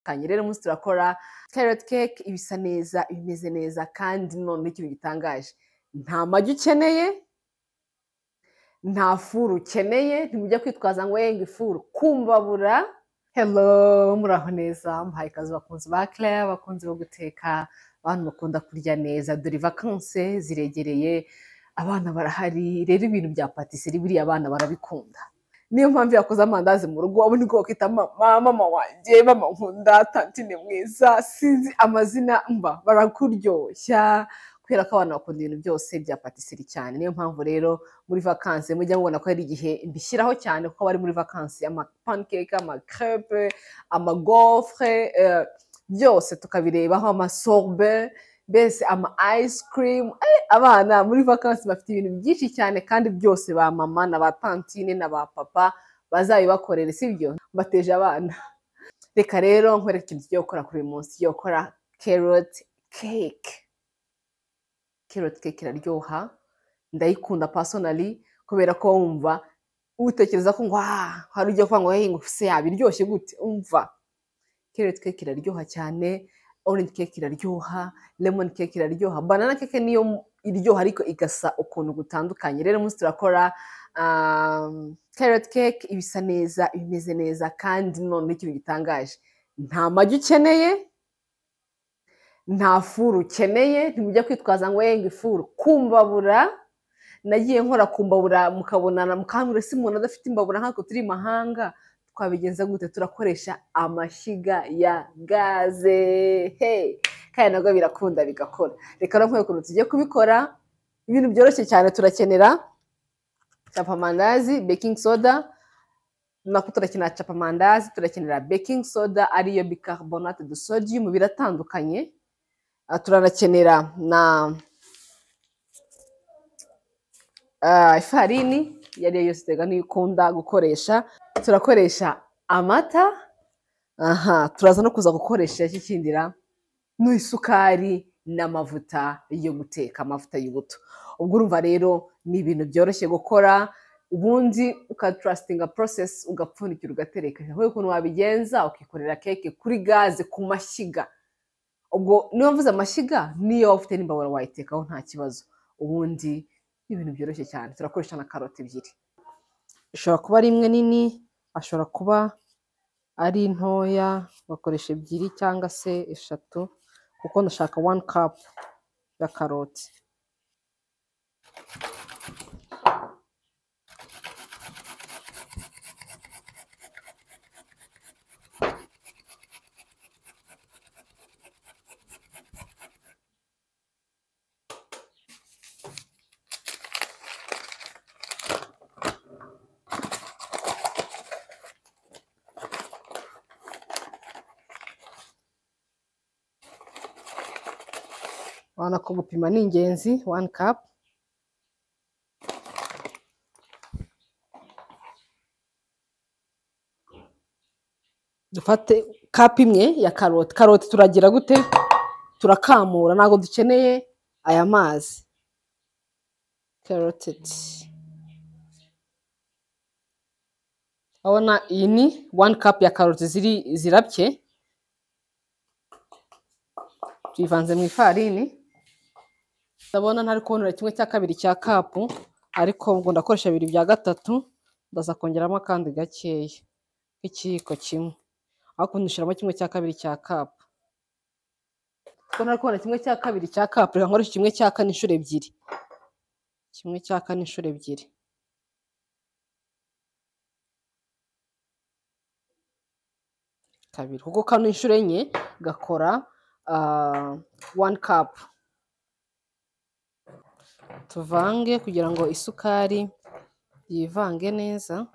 kanye rero umunsi turakora carrot cake ibisa neza ibimeze neza kandi none ikintu gitangaje nta magi ukeneye nta furu ukeneye ntimujya kwitwaza ngo yenga ifuru kumbabura hello muraho neza muhaye ikaze bakunzi ba claire abakunzi bo guteka abantu bakunda kurya neza dore vakanse ziregereye abana barahari rero ibintu bya patisserie buriya abana barabikunda niyo mpamvu yakoze amandazi mu rugo ubu niko bakita mama mama wanjye mama nkunda tantine mwiza sinzi amazina mba barakuryoshya kubera ko abana bakunda ibintu byose bya patisserie cyane niyo mpamvu rero muri vakansi mujya mubona ko hari igihe mbishyiraho cyane kuko bari muri vakansi ama pancake ama crepe ama gofre eh, byose tukabirebaho ama sorbe mbese ama ice cream Eh, abana muri vakansi bafite ibintu byinshi cyane kandi byose ba mama na ba tantine na ba papa bazabibakorere sibyo mbateje abana reka rero nkwereke ikintu tugiye gukora kuri uyu munsi tugiye gukora carrot cake carrot cake iraryoha ndayikunda personally kubera ko wumva utekereza ko ngo "Ah, hari ujya kuvuga ngo hey ngo se yaba iryoshye gute umva carrot cake iraryoha cyane orange cake iraryoha lemon cake iraryoha banana cake niyo iryoha ariko igasa ukuntu gutandukanye rero umunsi turakora um, carrot cake ibisa neza ibimeze neza kandi none ikintu gitangaje nta magi ukeneye nta furu ukeneye ntimujya kwitwaza ngo yenga ifuru kumbabura nagiye nkora kumbabura mukabonana mukambwira ese umuntu adafite imbabura nk'ako turi i mahanga twabigenza gute turakoresha amashyiga ya gaze he kandi nabwo birakunda bigakora reka no nkwereke ukuntu tugiye kubikora ibintu byoroshye cyane turakenera capamandazi beking soda nako turakenera capamandazi turakenera beking soda ariyo bicarbonate de sodium biratandukanye Ah, turanakenera na ah, ifarini iyo ari yo yose tegano iyo ukunda gukoresha turakoresha amata aha turaza no kuza gukoresha kikindira n'isukari n'amavuta yo guteka amavuta y'ubuto ubwo urumva rero ni ibintu byoroshye gukora ubundi ukaturasitinga porosesi ugapfunikira ugatereka ntabwo ukuntu wabigenza ukikorera keke kuri gaze ku mashyiga ubwo niba mvuze amashyiga niyo waba ufite n'imbabura wayitekaho nta kibazo ubundi ni ibintu byoroshye cyane turakoresha na karoti ebyiri ishobora kuba ari imwe nini ashobora kuba ari ntoya bakoresha ebyiri cyangwa se eshatu kuko ndashaka wani kapu ya karoti urabona ko gupima ni ingenzi wani kapu dufate kapu imwe ya karoti karoti turagira gute turakamura ntabwo dukeneye aya mazi karotidi urabona iyi ni wani kapu ya karoti ziri zirabye tuyivanze mu ifarini ndabona ntari kubonera kimwe cya kabiri cya kapu ariko ubwo ndakoresha bibiri bya gatatu ndaza kongeramo akandi gakeya nk'ikiyiko kimwe ariko ndishyiramo kimwe cya kabiri cya kapu ubwo ntari kubona kimwe cya kabiri cya kapu reka nkoreshe kimwe cya kane inshuro ebyiri kimwe cya kane inshuro ebyiri kabiri kuko kano inshuro enye gakora ah, one cup tuvange kugira ngo isukari yivange neza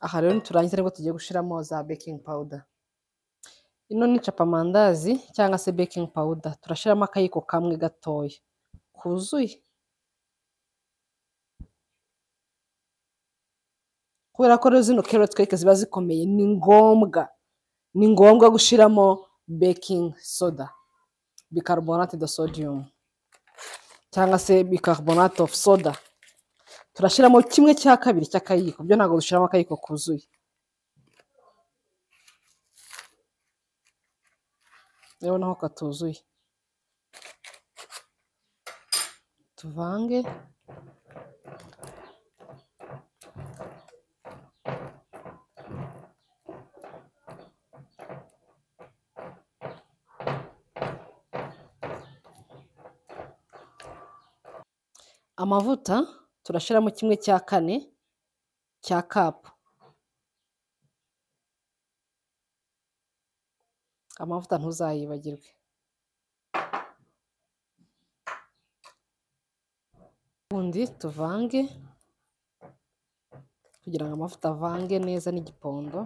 aha rero niturangiza nibwo tugiye gushyiramo za baking powder ino ni capamandazi cyangwa se baking powder turashyiramo akayiko kamwe gatoya kuzuye kubera ko rero zino carrot cake ziba zikomeye ni ngombwa ni ngombwa gushyiramo baking soda bicarbonate de sodium cyangwa se bicarbonate of soda turashyiramo kimwe cya kabiri cy'akayiko byo ntabwo dushyiramo akayiko kuzuye urabona ko katuzuye tuvange amavuta turashyiramo kimwe cya kane cya kapu amavuta ntuzayibagirwe ubundi tuvange kugira ngo amavuta avange neza n'igipondo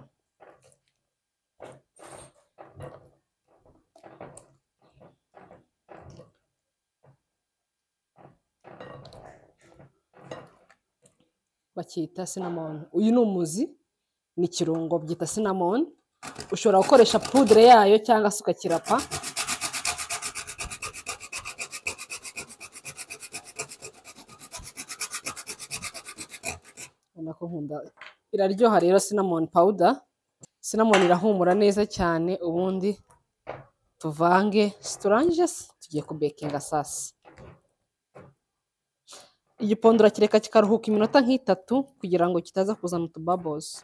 bakita sinamoni uyu ni umuzi ni ikirungo byita sinamoni ushobora gukoresha pudire yayo cyangwa se ukakirapa ubona ko nkunda iraryoha rero sinamoni pawuda sinamoni irahumura neza cyane ubundi tuvange siturangije se tugiye kubekinga sasi igipondo urakireka kikaruhuka iminota nk'itatu kugira ngo kitaza kuzana utubabozi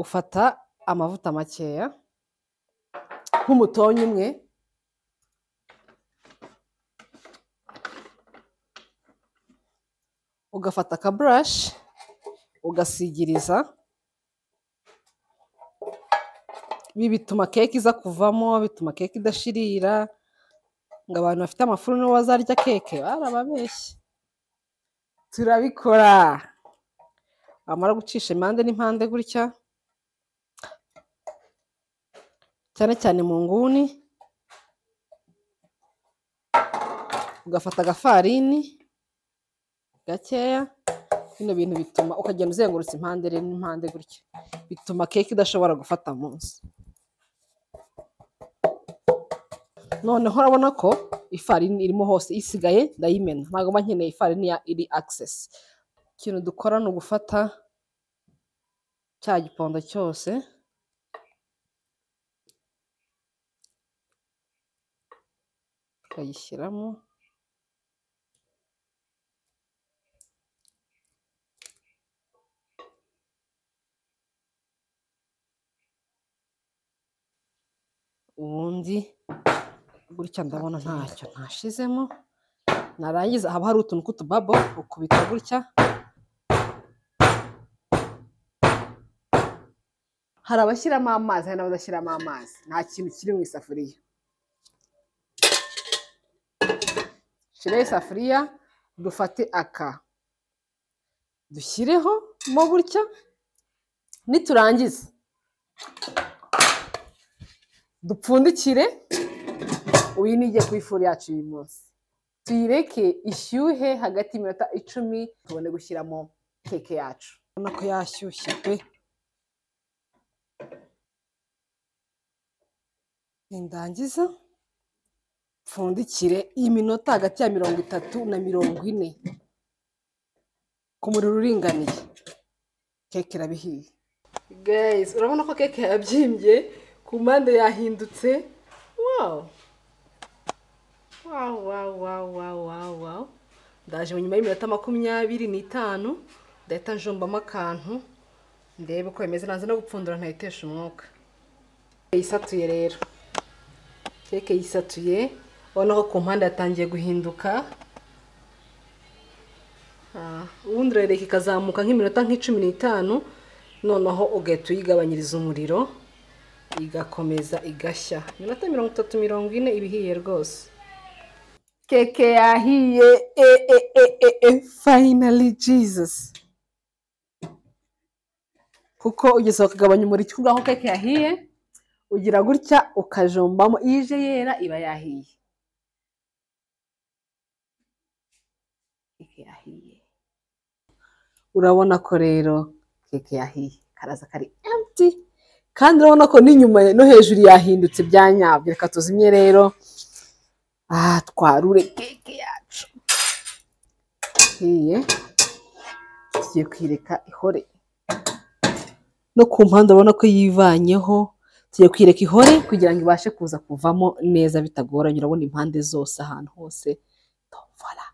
ufata amavuta makeya nk'umutonyi umwe ugafata akaburashi ugasigiriza ibi bituma keke iza kuvamo bituma keke idashirira ngo abantu bafite amafuru nibo bazarya keke barababeshye turabikora wamara gucisha impande n'impande gutya cyane cyane mu nguni ugafata agafarini gakeya bino bintu bituma ukagenda uzengurutsa impande n'impande gutya bituma keke idashobora gufata munsi noneho urabona ko ifarini irimo hose isigaye ndayimena ntabwo mba nkeneye ifarini ya iri akisesi ikintu dukora ni ugufata cya gipondo cyose tukayishyiramo ubundi gutya ndabona ntacyo ntashizemo narangiza haba hari utuntu tw'utubabo ukubita gutya hari abashyiramo amazi hari n'abadashyiramo amazi nta kintu kiri mu isafuriya shiraho isafuriya dufate aka dushyireho mo gutya niturangiza dupfundikire uyu ni igiye kuri furu yacu uyu munsi tuyireke ishyuhe hagati y'iminota icumi tubone gushyiramo keke yacu ubona ko yashyushye pe nindangiza pfundikire iminota hagati ya mirongo itatu na mirongo ine ku muriro uringaniye keke irabihiye guys urabona ko keke yabyimbye ku mpande yahindutse wawu wawu wawu wawu wawu ndaje nyuma y'iminota makumyabiri n'itanu ndahita njombamo akantu ndebe uko bimeze naza no gupfundura ntayitesha umwuka keke yisatuye rero keke yisatuye ubona ko ku mpande yatangiye guhinduka ubundi urareka ikazamuka nk'iminota nk'icumi n'itanu noneho ugahita uyigabanyiriza umuriro igakomeza igashya iminota mirongo itatu mirongo ine ibihiye rwose keke yahiye e e e e e finally jesus kuko ugeze ukagabanya umuriro aho keke yahiye ugira gutya ukajombamo iyo ije yera iba yahiye keke yahiye urabona ko rero keke yahiye karaza kari empty kandi urabona ko n'inyuma no hejuru yahindutse bya nyabyo reka tuzimye rero aha twarure keke yacu ihiye tugiye kuyireka ihore no ku mpande urabona ko yivanyeho tugiye kuyireka ihore kugira ngo ibashe kuza kuvamo neza bitagoranye urabona impande zose ahantu hose tombola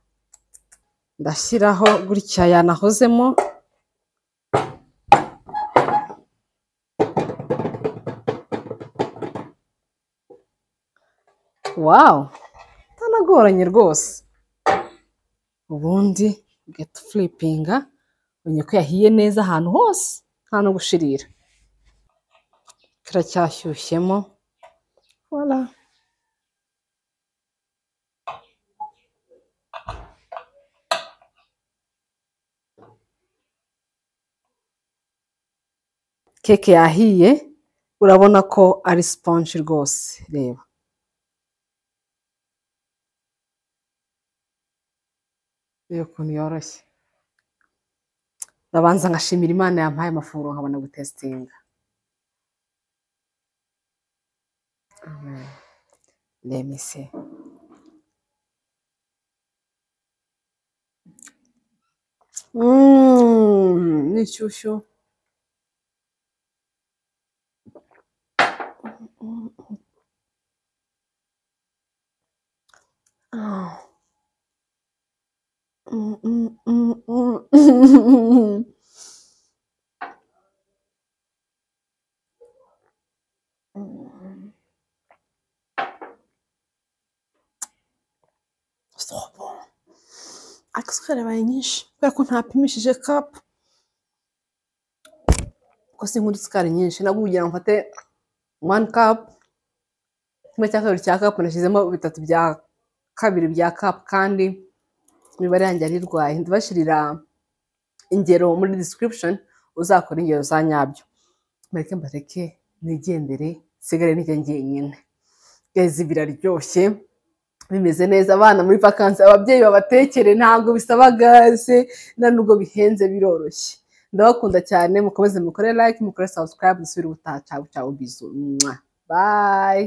ndashyiraho gutya yanahozemo wawu itanagoranye rwose ubundi ugahita ufuripinga ubonye ko yahiye neza ahantu hose nta no gushirira kiracyashyushyemo wala keke yahiye urabona ko ari sponge rwose reba reba ukuntu yoroshye urabanza ngashimira imana yampaye amafunguro nkabona gutesitinga remise ni inshyushyu akasukari yabaye nyinshi kubera ko ntapimishije kapu ko sinkunda isukari nyinshi nabwo kugira ngo mfate wani kapu kimwe cya kabiri cya kapu nashyizemo bitatu bya kabiri bya kapu kandi imibare yanjye yari irwaye ndabashyirira ingero muri disikiripushoni uzakora ingero za nyabyo mbareke mbareke nigendere nsigare n'icyo ngenyine gezi biraryoshye bimeze neza abana muri vakansi ababyeyi babatekere ntabwo bisaba gaze nta nubwo bihenze biroroshye ndabakunda cyane mukomeze mukore like mukore subscribe musubire ubutaha cyawe cyawe bizu bayi